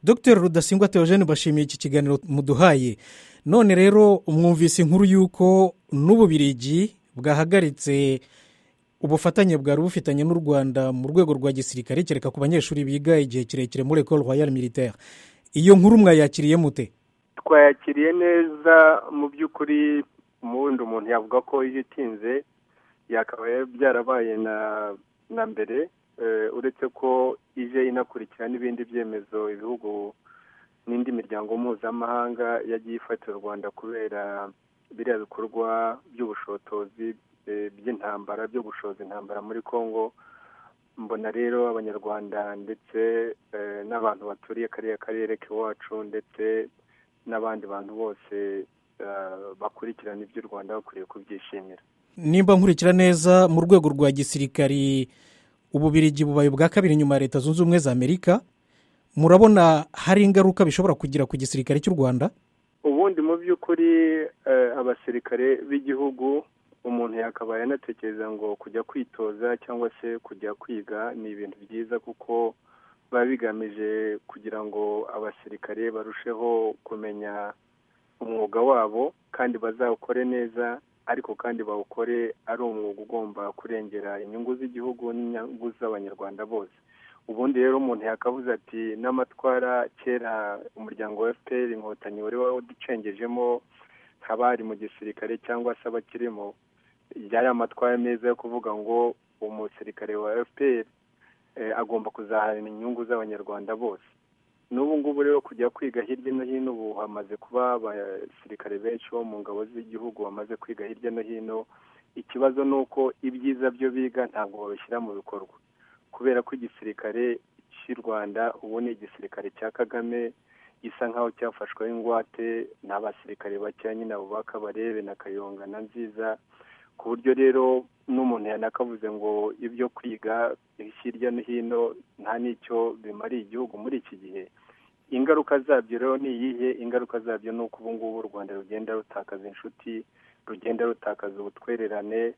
dr rudasingwa Theogene bashimiye iki kiganiro muduhaye none rero mwumvise inkuru y'uko n'ububirigi bwahagaritse ubufatanye bwari bufitanye n'u rwanda mu rwego rwa gisirikare kereka ku banyeshuri biga igihe kirekire muri ecole royale militaire iyo nkuru mwayakiriye mute twayakiriye neza mu by'ukuri umubundi umuntu yavuga ko iyo itinze yakaba byarabaye na mbere uretse ko ije inakurikira n'ibindi byemezo ibihugu n'indi miryango mpuzamahanga yagiye ifatira u rwanda kubera biriya bikorwa by'ubushotozi by'intambara byo gushoza intambara muri congo mbona rero abanyarwanda ndetse n'abantu baturiye kariya karere k'iwacu ndetse n'abandi bantu bose bakurikirana iby'u rwanda bakwiye kubyishimira nimba nkurikira neza mu rwego rwa gisirikari ububirigi bubaye ubwa kabiri nyuma ya leta zunze ubumwe za amerika murabona hari ingaruka bishobora kugira ku gisirikare cy'u rwanda ubundi mu by'ukuri abasirikare b'igihugu umuntu yakabaye anatekereza ngo kujya kwitoza cyangwa se kujya kwiga ni ibintu byiza kuko biba bigamije kugira ngo abasirikare barusheho kumenya umwuga wabo kandi bazawukore neza ariko kandi bawukore ari umwuga ugomba kurengera inyungu z'igihugu n'inyungu z'abanyarwanda bose ubundi rero umuntu yakavuze ati n'amatwara kera umuryango wa efuperi inkotanyi wari waducengejemo nk'abari mu gisirikare cyangwa se abakirimo yari amatwara meza yo kuvuga ngo umusirikare wa efuperi agomba kuzaharira inyungu z'abanyarwanda bose n'ubu ngubu rero kujya kwiga hirya no hino ubu hamaze kuba abasirikare benshi bo mu ngabo z'igihugu bamaze kwiga hirya no hino ikibazo ni uko ibyiza byo biga ntabwo babishyira mu bikorwa kubera ko igisirikare cy'u rwanda ubu ni igisirikare cya kagame gisa nk'aho cyafashweho ingwate ni abasirikare bakeya nyine abo bakabarebe na kayonga na nziza ku buryo rero n'umuntu yanakavuze ngo ibyo kwiga hirya no hino nta n'icyo bimariye igihugu muri iki gihe ingaruka zabyo rero ni iyihe ingaruka zabyo ni uko ubu ngubu u rwanda rugenda rutakaza inshuti rugenda rutakaza ubutwererane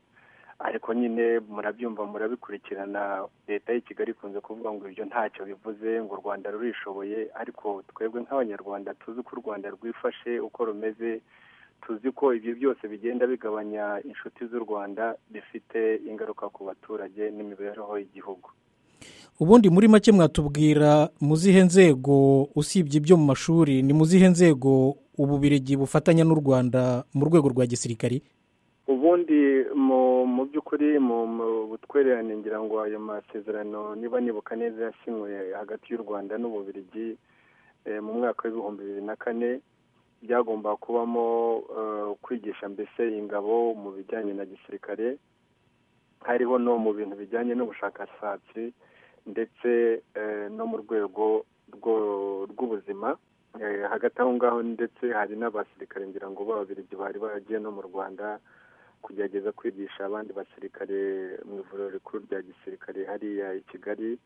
ariko nyine murabyumva murabikurikirana leta y'i kigali ikunze kuvuga ngo ibyo ntacyo bivuze ngo u rwanda rurishoboye ariko twebwe nk'abanyarwanda tuzi ko u rwanda rwifashe uko rumeze tuzi ko ibyo byose bigenda bigabanya inshuti z'u rwanda bifite ingaruka ku baturage n'imibereho y'igihugu ubundi muri make mwatubwira mu zihe nzego usibye ibyo mu mashuri ni mu zihe nzego ububirigi bufatanya n'u rwanda mu rwego rwa gisirikari ubundi mu by'ukuri mu butwererane ngira ngo ayo masezerano niba nibuka neza yasinywe hagati y'u rwanda n'ububirigi mu mwaka w'ibihumbi bibiri na kane byagomba kubamo kwigisha mbese ingabo mu bijyanye na gisirikare hariho no mu bintu bijyanye n'ubushakashatsi ndetse no mu rwego rw'ubuzima hagati aho ngaho ndetse hari n'abasirikare ngira ngo b'ababirigi bari baragiye no mu rwanda kugerageza kwigisha abandi basirikare mu ivuriro rikuru rya gisirikare hariya i kigali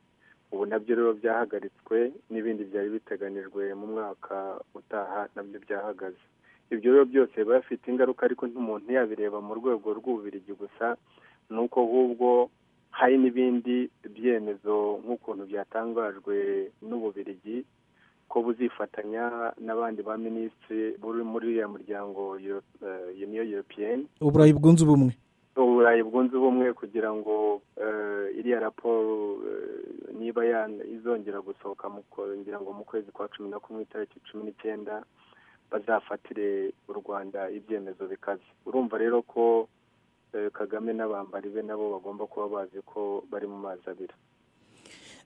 ubu nabyo rero byahagaritswe n'ibindi byari biteganijwe mu mwaka utaha nabyo byahagaze ibyo rero byose biba bifite ingaruka ariko n'umuntu yabireba mu rwego rw'ububirigi gusa ni uko ahubwo hari n'ibindi byemezo nk'ukuntu byatangajwe n'ububirigi ko buzifatanya n'abandi ba minisitiri buri muri uriya muryango uniyo europeyeni uburayi bwunze ubumwe uburayi bwunze ubumwe kugira ngo iriya raporo niba izongera gusohoka ngira ngo mu kwezi kwa cumi na kumwe itariki cumi n'icyenda bazafatire u rwanda ibyemezo bikaze urumva rero ko kagame n'abambari be nabo bagomba kuba bazi ko bari mu mazi abira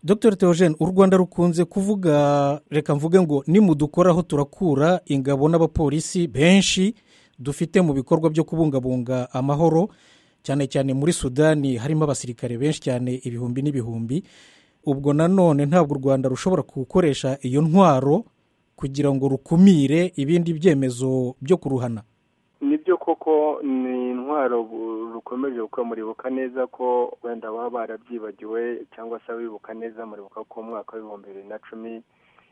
dr Theogene u rwanda rukunze kuvuga reka mvuge ngo nimudukoraho turakura ingabo n'abapolisi benshi dufite mu bikorwa byo kubungabunga amahoro cyane cyane muri sudani harimo abasirikare benshi cyane ibihumbi n'ibihumbi ubwo nanone ntabwo u rwanda rushobora gukoresha iyo ntwaro kugira ngo rukumire ibindi byemezo byo kuruhana nibyo koko ni intwaro rukomeje kuko muribuka neza ko wenda baba barabyibagiwe cyangwa se abibuka neza muribuka ko umwaka w'ibihumbi bibiri na cumi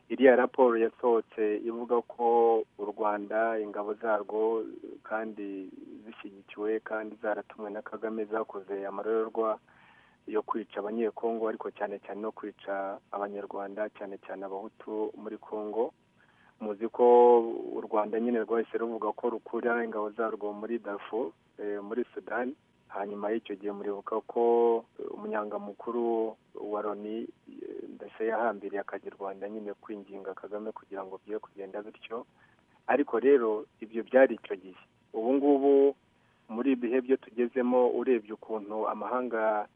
iriya raporo yasohotse ivuga ko u rwanda ingabo zarwo kandi zishyigikiwe kandi zaratumwe na kagame zakoze amarorerwa yo kwica abanyekongo ariko cyane cyane no kwica abanyarwanda cyane cyane abahutu muri congo muzi ko u rwanda nyine rwahise ruvuga ko rukura ingabo zarwo muri dafu muri sudani hanyuma y'icyo gihe muribuka ko umunyangamukuru wa loni ndetse yahambiriye akajya i rwanda nyine kwinginga kagame kugira ngo byere kugenda bityo ariko rero ibyo byari icyo gihe ubu ngubu muri ibihe byo tugezemo urebye ukuntu amahanga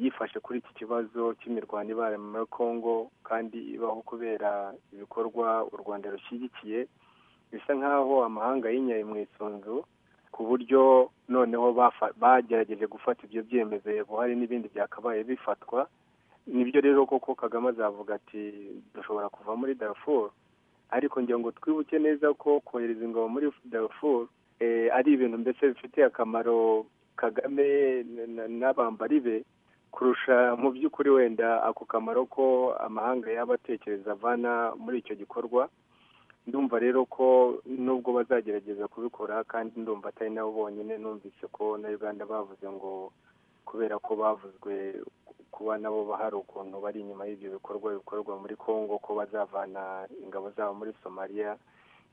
yifashe kuri iki kibazo cy'imirwano ibaye muri congo kandi ibaho kubera ibikorwa u rwanda rushyigikiye bisa nk'aho amahanga yinyaye mu isunzu ku buryo noneho bagerageje gufata ibyo byemezo hari n'ibindi byakabaye bifatwa nibyo rero koko kagame azavuga ati dushobora kuva muri darafuru ariko ngira ngo twibuke neza ko kohereza ingabo muri darafuru ari ibintu mbese bifitiye akamaro kagame n'abambari be kurusha mu by'ukuri wenda ako kamaro ko amahanga yaba atekereza avana muri icyo gikorwa ndumva rero ko nubwo bazagerageza kubikora kandi ndumva atari nabo bonyine numvise ko na uganda bavuze ngo kubera ko bavuzwe kuba nabo hari ukuntu bari inyuma y'ibyo bikorwa bikorwa muri congo ko bazavana ingabo zabo muri somaliya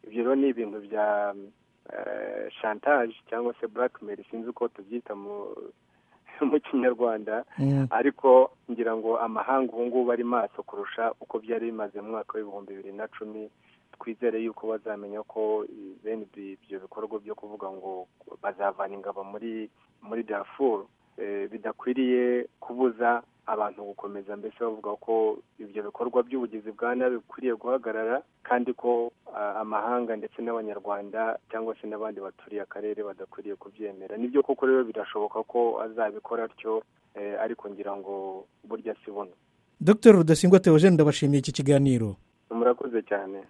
ibyo rero ni ibintu bya shantaje cyangwa se blackmail sinzi uko tubyita mu kinyarwanda ariko ngira ngo amahanga ubu ngubu ari maso kurusha uko byari bimaze mu mwaka w'ibihumbi bibiri na cumi twizere yuko bazamenya ko bene ibyo bikorwa byo kuvuga ngo bazavana ingabo muri muri darafuru bidakwiriye kubuza abantu gukomeza mbese bavuga ko ibyo bikorwa by'ubugizi bwa nabi bikwiriye guhagarara kandi ko amahanga ndetse n'abanyarwanda cyangwa se n'abandi baturiye akarere badakwiriye kubyemera nibyo koko rero birashoboka ko azabikora atyo ariko ngira ngo burya si buno dr rudasingwa teogene ndabashimiye iki kiganiro murakoze cyane